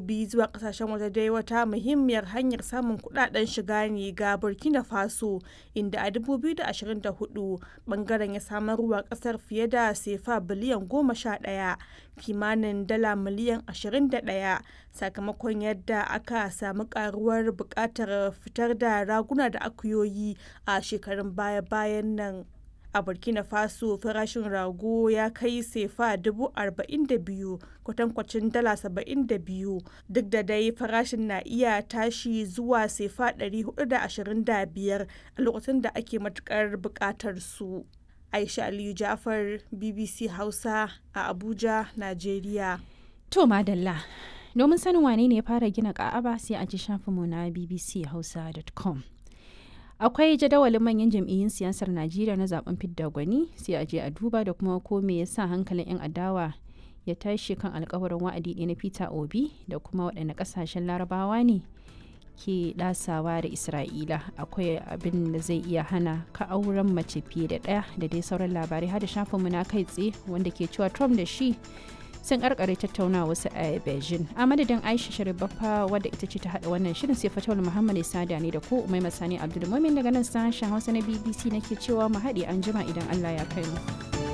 dabbobi zuwa kasashen waje dai wata muhimmiyar hanyar samun kudaden shiga ne ga burkina faso inda a 2024 bangaren ya samarwa kasar fiye da sefa biliyan goma sha ɗaya kimanin dala miliyan 21 sakamakon yadda aka samu karuwar bukatar fitar da raguna da akuyoyi a shekarun baya-bayan nan a burkina faso farashin rago ya kai sefa dubu arba'in da biyu kwatankwacin dala saba'in da biyu duk da dai farashin na iya tashi zuwa sefa ɗari hudu da ashirin da biyar a lokacin da ake matukar buƙatar su aisha aliyu jafar bbc hausa a abuja nigeria To madalla, domin sanin wane ne ya fara gina ka'aba sai a ji shafinmu na bbchausa.com. Akwai jadawalin manyan jam'iyyun siyasar Najeriya na zaben fidda gwani sai a je a duba da kuma ko me yasa hankalin 'yan adawa ya tashi kan alkawarin wa'adi ɗaya na Peter Obi da kuma waɗanne ƙasashen larabawa ne ke ɗasawa da Isra'ila akwai abin da zai iya hana ka auren mace fiye da ɗaya da dai sauran labarai har da shafinmu na kai tsaye wanda ke cewa Trump da shi sun karkare tattaunawa wasu a beijing a madadin aisha sharibaffa wadda ita ce ta hada wannan shirin sai fatawar muhammad sada ne da ko umai masani abdulmumin daga nan sashen hausa na bbc nake cewa mu haɗe an jima idan allah ya kai mu.